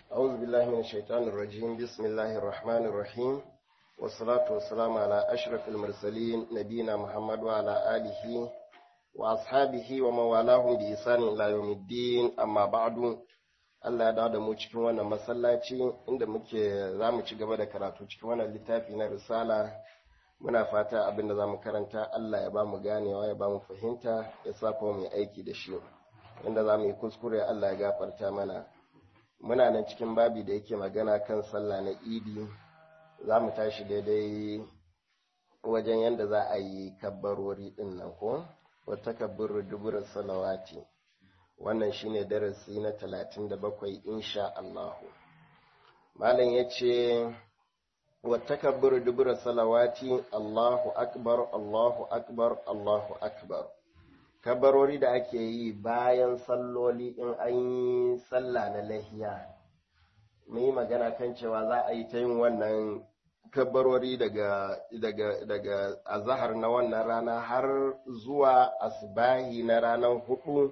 أعوذ بالله من الشيطان الرجيم بسم الله الرحمن الرحيم والصلاة والسلام على أشرف المرسلين نبينا محمد وعلى آله وأصحابه ومن والاهم بإحسان إلى يوم الدين أما بعد Allah ya dawo da mu cikin wannan masallaci inda muke za mu ci gaba da karatu cikin wannan littafi na risala muna fata abin da za mu karanta Allah ya ba mu ganewa ya ba mu fahimta ya sa kuma mu aiki da shi inda za mu yi kuskure Allah ya gafarta mana muna nan cikin babi da yake magana kan sallah na idi za mu tashi daidai wajen yadda za a yi kabbarori din nan ko wata kabbar duburar salawati wannan shine darasi na talatin da bakwai insha Allahu malam ya ce wata kabbar duburar salawati Allahu akbar Allahu akbar Allahu akbar kabarori da ake yi bayan salloli in an yi sallah na lahiya mun yi magana kan cewa za a yi ta yin wannan kabarori daga daga daga azahar na wannan rana har zuwa asbahi na ranar hudu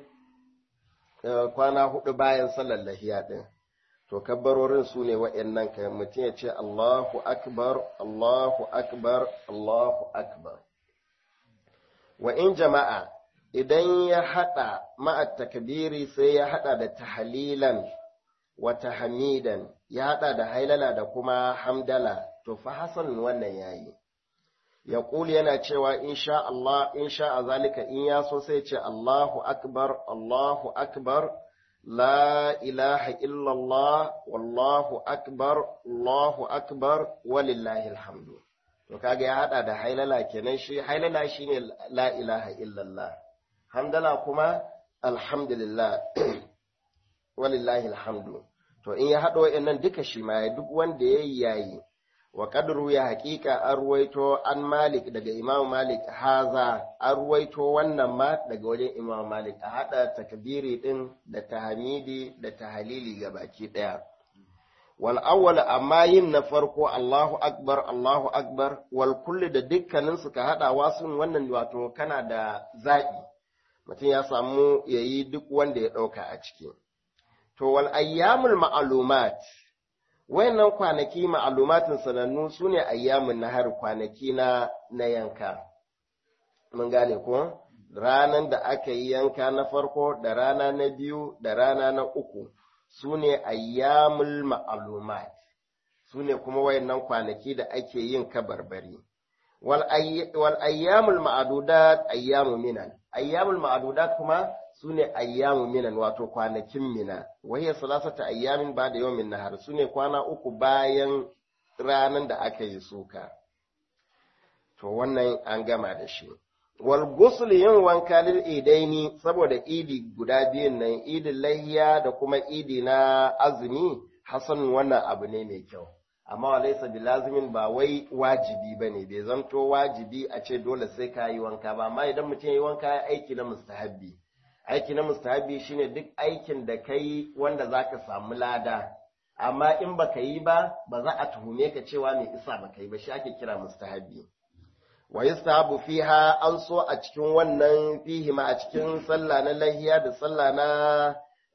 kwana hudu bayan sallar lahiya din to kabbarorin su ne wa'annan kan mutum ya ce Allahu akbar Allahu akbar Allahu akbar wa in jama'a idan ya haɗa ma'at takbiri sai ya haɗa da tahlilan wa tahmidan ya haɗa da hailala da kuma hamdala to fa hasan wannan yayi ya ƙuli yana cewa insha Allah insha a zalika in ya so sai ce Allahu akbar Allahu akbar la ilaha illallah wallahu akbar Allahu akbar walillahi alhamdu to kaga ya haɗa da hailala kenan shi hailala shine la ilaha illallah hamdala kuma alhamdulillah walillahi alhamdu to in ya haɗa wa'annan duka shi ma duk wanda ya yi yayi wa kadru ya haƙiƙa an ruwaito an malik daga imam malik haza an ruwaito wannan ma daga wajen imam malik a haɗa takbiri ɗin da tahmidi da tahalili ga baki ɗaya wal awwal amma yin na farko Allahu akbar Allahu akbar wal kulli da dukkanin su ka haɗa wasu wannan wato kana da zaɓi mutum ya samu ya yi duk wanda ya ɗauka a ciki. To, wal ayyamul ma'alumat, wayannan kwanaki ma'alumatin sanannu su ne ayyamun nahar kwanaki na, na yanka. Mun gane ko? Ranar da aka yi yanka na farko da rana na biyu da rana na uku su ne ayyamul ma'alumat, su ne kuma wayannan kwanaki da ake yin kabarbari. wal ayyamul ma'adudat ayyamu minan ayyamul ma'adudat kuma sune ayyamu minan wato kwanakin mina wahiya salasata ayyamin ba da yawmin nahar sune kwana uku bayan ranan da aka yi suka to wannan an gama da shi wal ghusl yin wanka lil idaini saboda idi guda biyun nan idin lahiya da kuma idi na azumi hasan wannan abu ne mai kyau amma wa laisa bi lazimin ba wai wajibi ba ne bai zanto wajibi a ce dole sai ka yi wanka ba amma idan mutum yi wanka ya aiki na mustahabbi aiki na mustahabbi shine duk aikin da ka yi wanda za ka samu lada amma in ba ka yi ba ba za a tuhume ka cewa mai isa ba ka yi ba shi ake kira mustahabbi wa yustahabu fiha an so a cikin wannan fihi ma a cikin sallah na lahiya da sallah na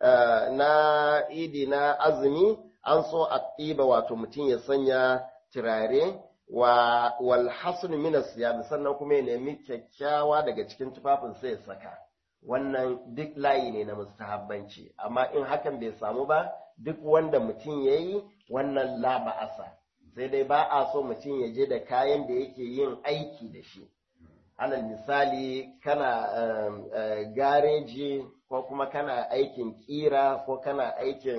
na idi na azumi an so a ɗiba wato mutum ya sanya turare wa wal hasn min sannan kuma ya nemi kyakkyawa daga cikin tufafin sai ya saka wannan duk layi ne na mustahabbanci amma in hakan bai samu ba duk wanda mutum ya yi wannan la ba'asa sai dai ba a so mutum ya je da kayan da yake yin aiki da shi alal misali kana gareji ko kuma kana aikin kira ko kana aikin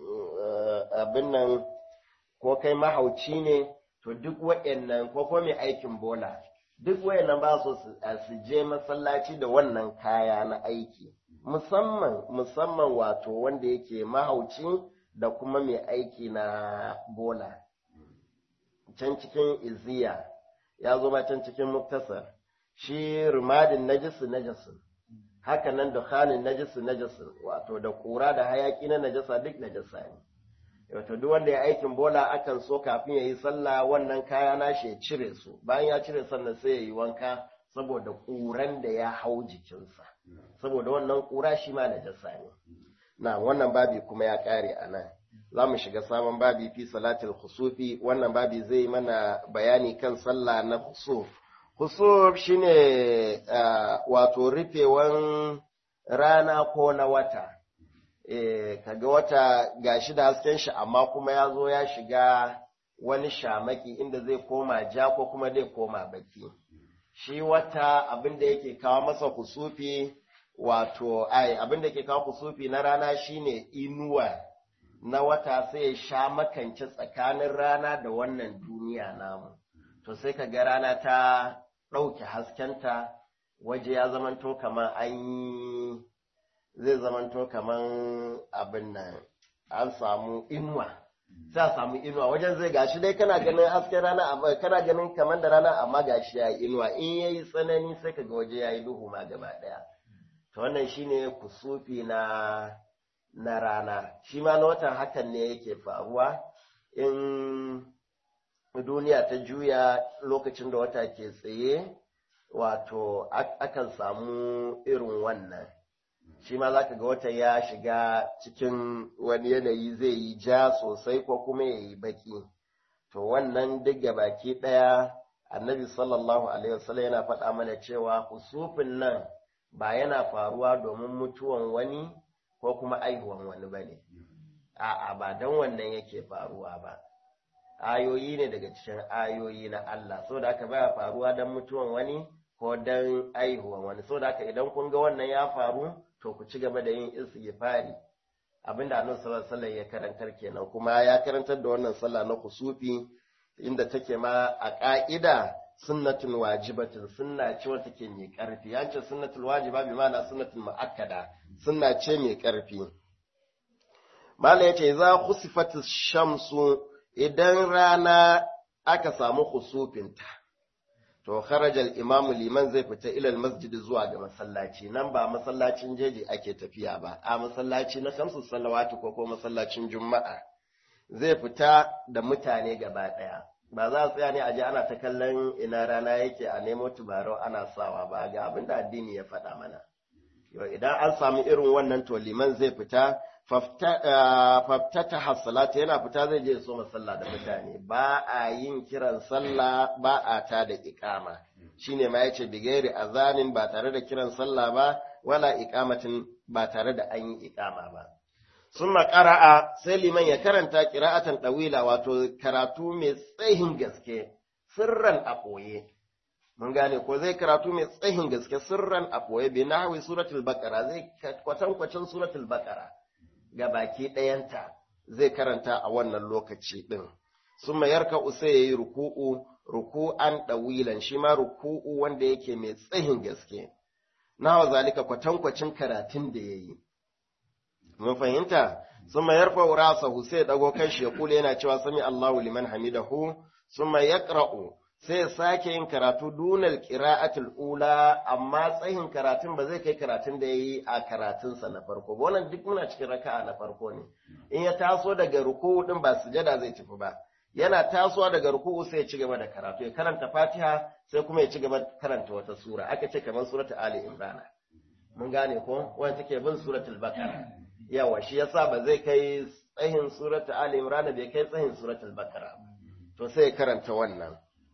abin nan ko kai mahauci ne to duk waɗannan ko ko mai aikin bola duk waɗannan ba so su je masallaci da wannan kaya na aiki musamman musamman wato wanda yake mahauci da kuma mai aiki na bola can cikin iziya ya zo ma can cikin muktasar shi rumadin najisu najisun haka nan dukhanin najisu najisun wato da kura da hayaki na najasa duk najasa ne wato duk wanda ya aikin bola akan so kafin ya yi sallah wannan kaya nashi ya cire su bayan ya cire sannan sai ya yi wanka saboda ƙuran da ya hau jikinsa saboda wannan ƙura shi ma najasa ne na wannan babi kuma ya ƙare a nan za mu shiga sabon babi fi salatul khusufi wannan babi zai mana bayani kan sallah na khusuf khusuf shine wato rufewan rana ko na wata eh kaga wata gashi da hasken shi amma kuma ya zo ya shiga wani shamaki inda zai koma ja ko kuma zai koma baki shi wata abin da yake kawo masa kusufi wato ai abin da yake kawo kusufi na rana shine inuwa na wata sai ya sha makance tsakanin rana da wannan duniya namu to sai ka ga rana ta ɗauke haskenta waje ya zamanto kamar an yi zai zamanto kamar abin nan an samu inuwa sai a samu inuwa wajen zai gashi dai kana ganin hasken rana amma kana ganin kamar da rana amma gashi ya yi inuwa in yayi tsanani sai kaga waje ya yi duhu ma gaba daya to wannan shine kusufi na na rana shi ma na watan hakan ne yake faruwa in duniya ta juya lokacin da wata ke tsaye wato akan samu irin wannan shi ma za ka ga wata ya shiga cikin wani yanayi zai yi ja sosai ko kuma ya yi baki to wannan duk baki ɗaya annabi sallallahu alaihi wasallam yana faɗa mana cewa kusufin nan ba yana faruwa domin mutuwan wani ko kuma aihuwan wani ba ne a'a ba don wannan yake faruwa ba ayoyi ne daga cikin ayoyi na Allah saboda haka baya faruwa don mutuwan wani ko don aihuwan wani saboda haka idan kun ga wannan ya faru to ku ci gaba da yin istighfari abinda annabi sallallahu alaihi wasallam ya karantar kenan kuma ya karantar da wannan sallah na kusufi inda take ma a ka'ida sunnatun wajibatin sunna ce wata take mai karfi ya ce sunnatul wajiba bi ma'ana sunnatul muakkada sunna ce mai karfi mala yace za khusifatish shamsu idan rana aka samu khusufinta to kharajal imamu liman zai fita ilal masjid zuwa ga masallaci nan ba masallacin jeji ake tafiya ba a masallaci na kamsu salawatu ko ko masallacin juma'a zai fita da mutane gaba daya ba za a tsaya ne a ji ana ta kallon ina rana yake a nemo tubarau ana sawa ba ga abin da addini ya faɗa mana yau idan an samu irin wannan to liman zai fita faftata hassalata yana fita zai je so sallah da mutane ba a yin kiran sallah ba a ta da ikama shine ma yace bigairi azanin ba tare da kiran sallah ba wala ikamatin ba tare da an yi ikama ba summa qara'a sai liman ya karanta qira'atan dawila wato karatu mai tsayin gaske sirran a ɓoye mun gane ko zai karatu mai tsayin gaske sirran a ɓoye bi nahwi suratul baqara zai kwatankwacin suratul baqara ga baki ɗayanta zai karanta a wannan lokaci ɗin. Sun mayarka usa ya yi ruku'u, ruku'an ɗawilan shi ma ruku'u wanda yake mai tsayin gaske. Nawa zalika kwatankwacin karatun da ya yi. Mun fahimta? Sun mayar fa'ura sahu sai ɗago kan shi ya kula yana cewa sami Allahu liman hamidahu, sun mayar sai ya sake yin karatu dunal qira'atul ula amma tsayin karatun ba zai kai karatun da yayi a karatunsa na farko ba wannan duk muna cikin raka'a na farko ne in ya taso daga ruku'u din ba sujada zai tafi ba yana tasowa daga ruku'u sai ya ci gaba da karatu ya karanta Fatiha sai kuma ya ci gaba karanta wata sura aka ce kamar suratul Ali Imran mun gane ko wanda take bin suratul Baqara yawa shi yasa ba zai kai tsayin suratul Ali Imran bai kai tsayin suratul Baqara to sai ya karanta wannan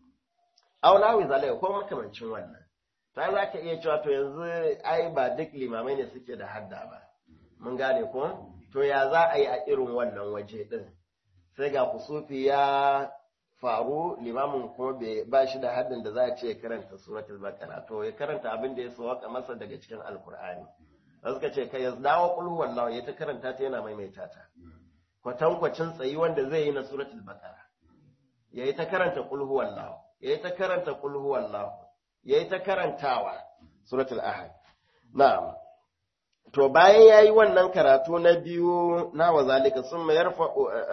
aulawi zalai ko makamancin wannan ta za ka iya cewa to yanzu ai ba duk limamai ne suke da hadda ba mun gane ko to ya za a yi a irin wannan waje din sai ga kusufi ya faru limamin kuma bai ba shi da haddin da za a ce karanta suratul baqara to ya karanta abin da ya sawaka masa daga cikin alkur'ani da suka ce kai ya dawo qul huwallahu ya ta karanta ta yana maimaita ta kwatankwacin tsayi wanda zai yi na suratul baqara yayi ta karanta qul huwallahu ya yi ta karanta kulhu wallahu ya yi ta karantawa suratul ahad na'am to bayan ya yi wannan karatu na biyu na wa zalika sun ma yarfa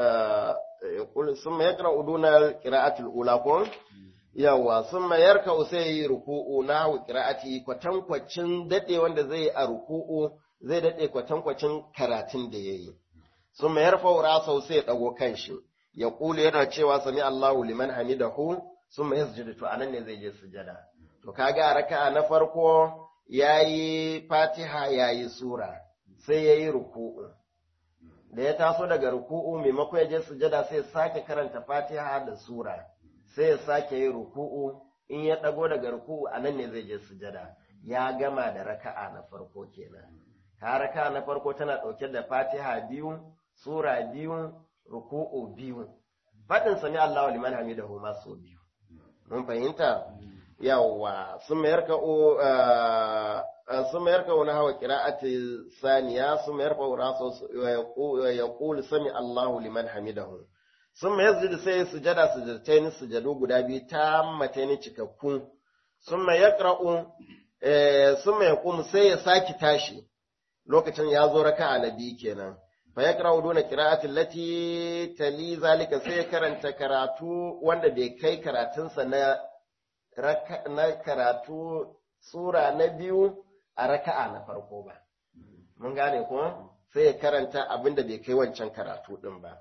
sun ma yakra uduna qira'atul ula ko yawa sun ma yarka sai yi ruku'u na wa qira'ati kwatankwacin dade wanda zai a ruku'u zai dade kwatankwacin karatun da yayi sun ma yarfa rasa sai ya dago kanshi ya kula yana cewa sami Allahu liman hamidahu sun mai sujada to anan ne zai je sujada to kaga raka'a na farko yayi fatiha yayi sura sai yayi ruku'u da ya taso daga ruku'u maimakon ya je sujada sai ya sake karanta fatiha da sura sai ya sake yin ruku'u in ya ɗago daga ruku'u a nan ne zai je sujada ya gama da raka'a na farko kenan ka raka'a na farko tana ɗauke da fatiha biyu sura biyu ruku'u biyu faɗin sami Allahu liman hamidahu ma so biyu mun fahimta yawwa sun mayar ka sun mayar ka wani hawa qira'ati saniya sun mayar fa rasu ya qul sami Allahu liman hamidahu sun mayar da sai sujada sujadatain sujadu guda biyu tammataini cikakku sun mayar yaqra'u sun mayar kum sai ya saki tashi lokacin ya zo raka'a na biyu kenan fa yaqra'u duna qira'ati allati tali zalika sai ya karanta karatu wanda bai kai karatunsa na na karatu sura na biyu a raka'a na farko ba mun gane ko sai ya karanta abin da bai kai wancan karatu din ba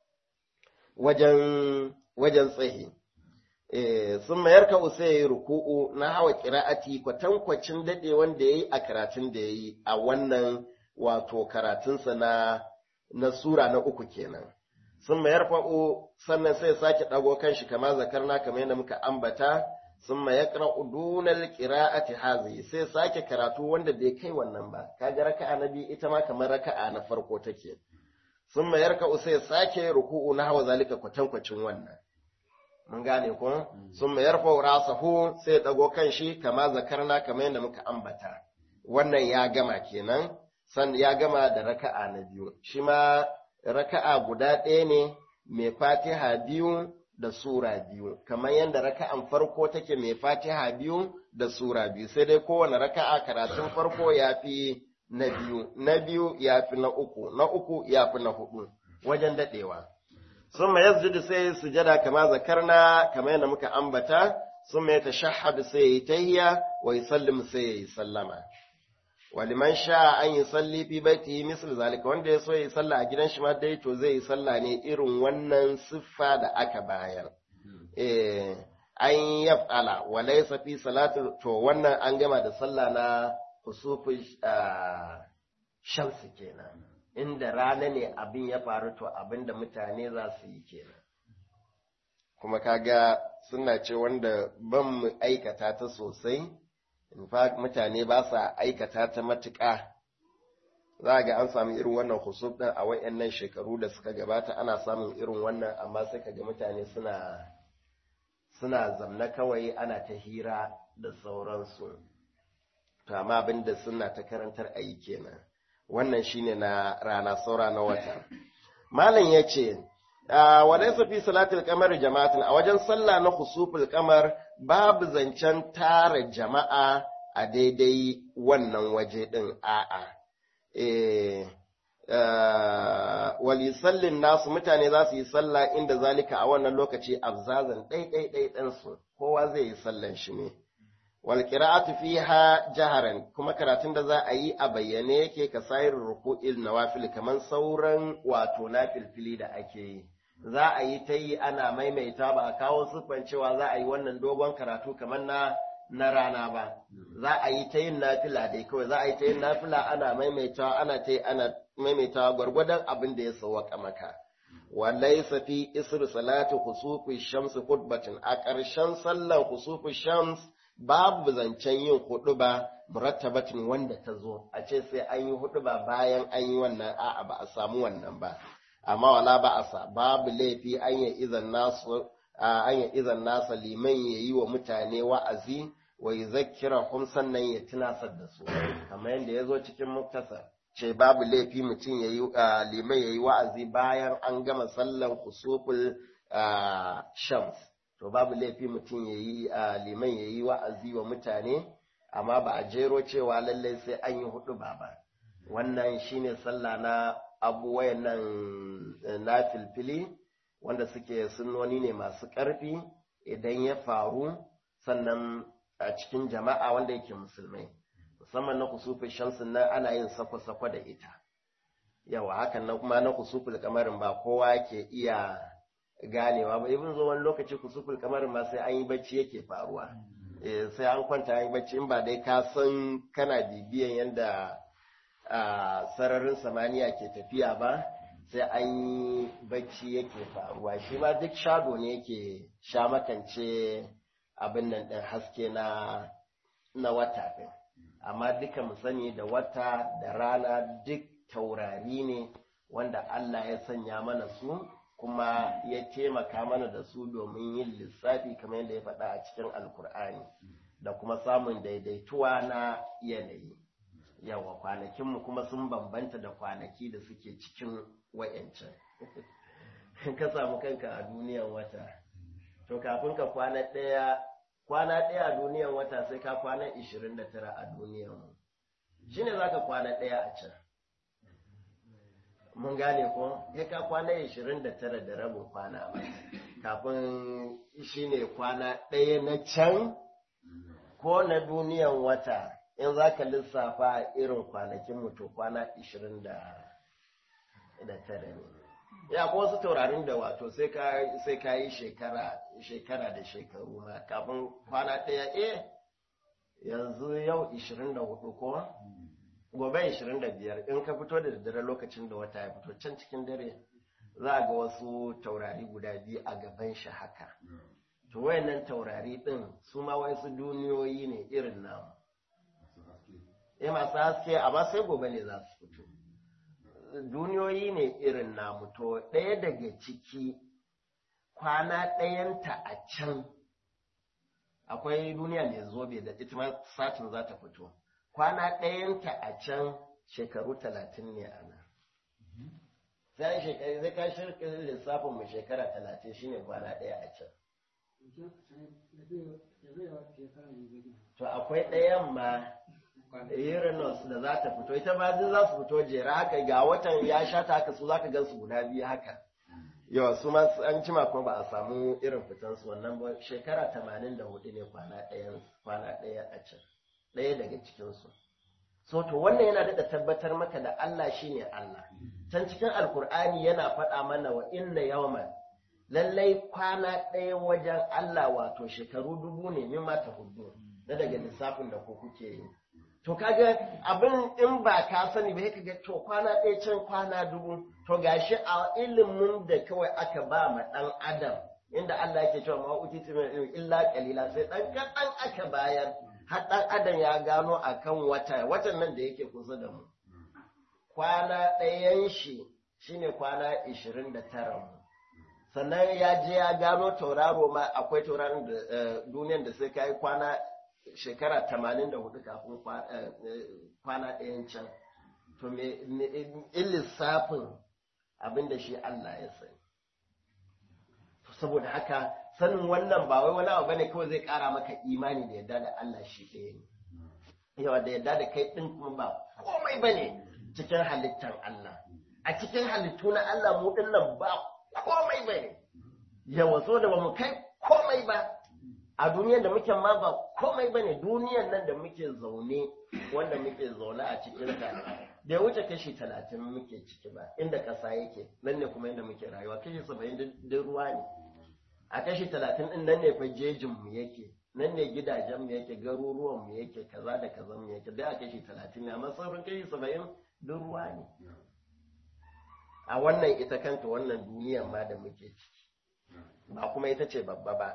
wajen wajen tsahi sun mayar ka sai ya yi ruku'u na hawa kira'ati kwatankwacin daɗe wanda ya yi a karatun da ya yi a wannan wato karatunsa na na sura na uku kenan sun mayar fa'o sannan sai sake ɗago kan shi kama zakarna kamar yadda muka ambata sun mayar dunal qira'ati hazi sai sake karatu wanda bai kai wannan ba kaga raka'a na biyu ita ma kamar raka'a na farko take sun mayar ka sai sake ruku'u na hawa zalika kwatankwacin wannan mun gane ko sun mayar fa rasahu sai ɗago kan shi kama zakarna kamar yadda muka ambata wannan ya gama kenan san ya gama da raka'a na biyu shi ma raka'a guda ɗaya ne mai fatiha biyu da sura biyu kamar yadda raka'an farko take mai fatiha biyu da sura biyu sai dai kowane raka'a karatun farko ya fi na biyu na biyu ya fi na uku na uku ya fi na hudu wajen daɗewa sun ma yasjudu sai sujada kama zakarna kamar yadda muka ambata sun ma ya tashahhadu sai ya yi tahiya wa yusallim sai ya yi sallama waliman sha an yi salli fi baiti misal zalika wanda ya so ya yi sallah a gidan shi ma dai to zai yi sallah ne irin wannan siffa da aka bayar eh an yaf'ala wa laysa fi salatu to wannan an gama da sallah na kusufu shamsi kenan inda rana ne abin ya faru to abin da mutane za su yi kenan kuma kaga suna ce wanda ban mu aikata ta sosai in fact mutane ba sa aikata ta matuƙa za ga an samu irin wannan husub ɗin a wayannan shekaru da suka gabata ana samun irin wannan amma sai ka ga mutane suna suna zamna kawai ana ta hira da sauransu to amma abin da suna ta karantar a yi kenan wannan shine na rana saura na wata malam ya ce walaysa fi salatul qamar jama'atin a wajen sallah na khusuful qamar babu zancen tara jama'a a daidai wannan waje din a'a eh wali sallin nasu mutane za su yi sallah inda zalika a wannan lokaci abzazan ɗai ɗai ɗai ɗansu kowa zai yi sallan shi ne wal qira'atu fiha jaharan kuma karatun da za a yi a bayyane yake ka sayar ruku'il nawafil kaman sauran wato nafilfili da ake yi za a yi ta yi ana maimaita ba a kawo siffan cewa za a yi wannan dogon karatu kamar na na rana ba za a yi ta yin nafila dai kawai za a yi ta yin nafila ana maimaitawa ana ta yi ana maimaitawa gwargwadon abin da ya sawwaka maka walaysa fi isr salati khusufi shams khutbatin a ƙarshen sallar khusufi shams babu zancen yin huɗuba murattabatin wanda ta zo a ce sai an yi huɗuba bayan an yi wannan a'a ba a samu wannan ba amma wala ba asa babu laifi an yi izan nasu an yi izan nasa liman ya yi wa mutane wa'azi wa yuzakkira hum sannan ya tunasar da su kamar yadda ya zo cikin muktasar ce babu laifi mutum ya yi liman ya yi wa'azi bayan an gama sallan kusuful shams to babu laifi mutum ya yi liman ya yi wa'azi wa mutane amma ba a jero cewa lallai sai an yi hudu ba ba wannan shine sallah na abubuwan nan na filfili wanda suke sunnoni ne masu ƙarfi idan ya faru sannan a cikin jama'a wanda yake musulmai musamman na kusufin shamsin nan ana yin sako-sako da ita yawa hakan nan kuma na kusufin kamarin ba kowa ke iya ganewa ba ibin zo wani lokaci kusufin kamarin ma sai an yi bacci yake faruwa sai an kwanta an yi bacci in ba dai ka san kana bibiyan yadda a sararin samaniya ke tafiya ba sai an yi bacci yake faruwa shi ma duk shago ne yake sha makance abin nan ɗin haske na na wata ɗin amma duka mu sani da wata da rana duk taurari ne wanda Allah ya sanya mana su kuma ya taimaka mana da su domin yin lissafi kamar yadda ya faɗa a cikin alkur'ani da kuma samun daidaituwa na yanayi yawa kwanakinmu kuma sun bambanta da kwanaki da suke cikin wayancan ka samu kanka a duniyan wata to kafin ka kwana ɗaya kwana ɗaya a duniyan wata sai ka kwana 29 a duniyan mu shine zaka kwana ɗaya a can mun gane ko sai ka kwana 29 da rabin kwana kafin shine kwana ɗaya na can ko na duniyan wata in za ka lissafa irin kwanakin mutu kwana 29 ne ya ko wasu taurarin da wato sai ka yi shekara da shekaru ma kafin kwana ɗaya eh yanzu yau 24 ko gobe 25 in ka fito da daddare lokacin da wata ya fito can cikin dare za ga wasu taurari guda biyu a gaban shi haka to wayannan taurari din su ma wasu duniyoyi ne irin namu eh masu haske amma sai gobe ne za su fito duniyoyi ne irin namu to ɗaya daga ciki kwana ɗayanta a can akwai duniya mai zobe da ita ma satin za ta fito kwana ɗayanta a can shekaru talatin ne a nan sai shekaru zai ka shirka lissafin mu shekara talatin shine kwana ɗaya a can to akwai ɗayan ma Uranus da za ta fito ita ma duk za su fito jera haka ga watan ya sha ta haka su za ka gan su guda biyu haka yawa su ma an cima kuma ba a samu irin fitan su wannan ba shekara tamanin da hudu ne kwana ɗaya kwana ɗaya a can ɗaya daga cikin su so to wannan yana daɗa tabbatar maka da Allah shine Allah can cikin alkur'ani yana faɗa mana wa inna yawman lallai kwana ɗaya wajen Allah wato shekaru dubu ne mimma ta hudu da daga lissafin da ku kuke yi to kaga abin in ba ka sani ba kaga to kwana ɗaya can kwana dubu to gashi a ilimin da kawai aka ba ma ɗan adam inda Allah yake cewa ma utitu min illa qalila sai ɗan kaɗan aka bayar har ɗan adam ya gano akan wata watan nan da yake kusa da mu kwana ɗayan shi shine kwana ishirin da tara mu sannan ya je ya gano tauraro ma akwai tauraron da duniyan da sai kai kwana shekara tamanin da hudu kafin kwana ɗayan can to me in lissafin abin da shi Allah ya sani saboda haka sanin wannan ba wai wani abu bane kawai zai ƙara maka imani da yadda da Allah shi ɗaya ne yawa da yadda da kai ɗin kuma ba komai bane cikin halittar Allah a cikin halittu na Allah mu ɗin nan ba komai bane yawa so da ba mu kai komai ba a duniyar da muke ma ba komai ba ne duniyar nan da muke zaune wanda muke zaune a cikin ta da ya wuce kashi talatin muke ciki ba inda ƙasa yake nan ne kuma inda muke rayuwa kashi saba'in da ruwa ne a kashi talatin ɗin nan ne fa jejin mu yake nan ne gidajen mu yake garuruwan mu yake kaza da kaza mu yake da a kashi talatin ne amma sauran kashi saba'in da ruwa ne a wannan ita kanta wannan duniyar ma da muke ciki ba kuma ita ce babba ba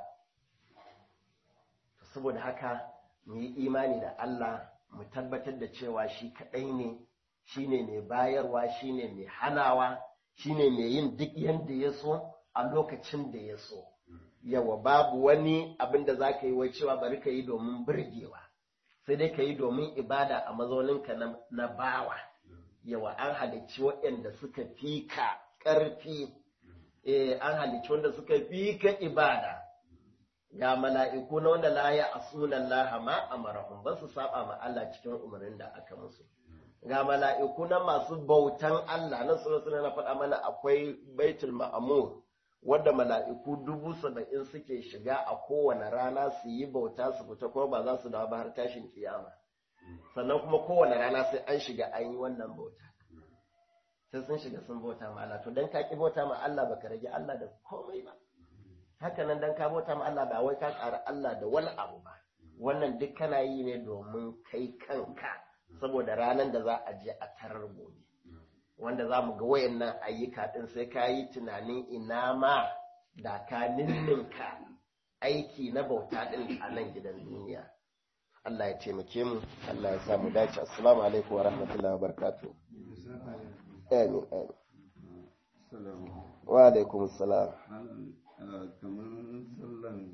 saboda haka mu yi imani da Allah mu tabbatar da cewa shi kaɗai ne shi ne mai bayarwa shi ne mai hanawa shi ne mai yin duk yadda ya so a lokacin da ya so yawa babu wani abin da za ka yi wai cewa bari ka yi domin birgewa sai dai ka yi domin ibada a mazauninka na bawa yawa an halicci waɗanda suka fi ka ƙarfi an halicci wanda suka fi ka ibada ga mala'iku na wanda la ya asunan laha ma amarahum ba su saba ma Allah cikin umarnin da aka musu ga mala'iku na masu bautan Allah na suna na faɗa mana akwai baitul ma'amur wadda mala'iku dubu saba'in suke shiga a kowane rana su yi bauta su fita kuma ba za su dawo ba har tashin kiyama sannan kuma kowane rana sai an shiga an yi wannan bauta sai sun shiga sun bauta ma Allah to dan ka ki bauta ma Allah baka rage Allah da komai ba haka nan dan ka bauta ma Allah ba wai ka ƙara Allah da wani abu ba wannan duk kana yi ne domin kai kanka saboda ranar da za a je a tarar gobe wanda za mu ga wayannan ayyuka ɗin sai ka yi tunanin ina ma da ka ninninka aiki na bauta ɗin a nan gidan duniya Allah ya taimake mu Allah ya sa mu dace assalamu alaikum wa rahmatullahi wa barakatuh amin amin wa alaikum salam kamar sallan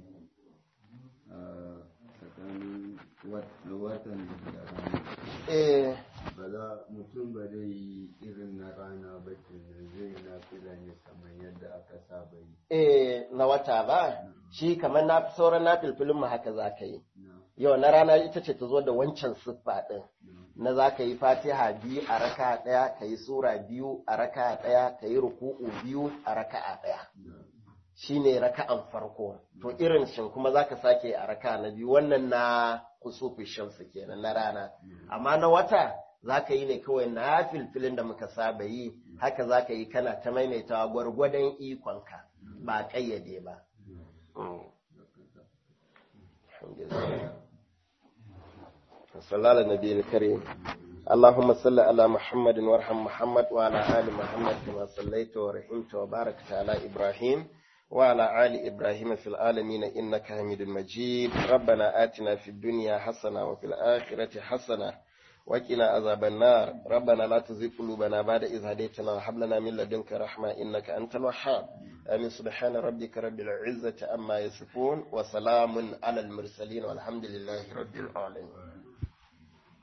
tsakanin watan da rana eh ba za mutum ba zai yi irin na rana ba kenan zai na fila ne kamar yadda aka saba yi eh na wata ba shi kamar na sauran na filfilin mu haka za ka yi na yau na rana ita ce ta zo da wancan siffa ɗin na za ka yi fatiha biyu a raka ɗaya ka yi sura biyu a raka ɗaya ka yi ruku'u biyu a raka ɗaya shi ne raka'an farko to irin shin kuma za ka sake a raka na biyu wannan na kusufi shamsu kenan na rana amma na wata za ka yi ne kawai na filfilin da muka saba yi haka za ka yi kana ta maimaitawa gwargwadon ikonka ba ƙayyade ba alhamdulillah صلى على النبي الكريم اللهم صل على محمد وارحم محمد وعلى آل محمد كما صليت ورحمت وباركت على إبراهيم وعلى آل إبراهيم في العالمين إنك حميد مجيد ربنا آتنا في الدنيا حسنة وفي الآخرة حسنة وقنا عذاب النار ربنا لا تزغ قلوبنا بعد إذ هديتنا وهب لنا من لدنك رحمة إنك أنت الوهاب آمين سبحان ربك رب العزة أما يصفون وسلام على المرسلين والحمد لله رب العالمين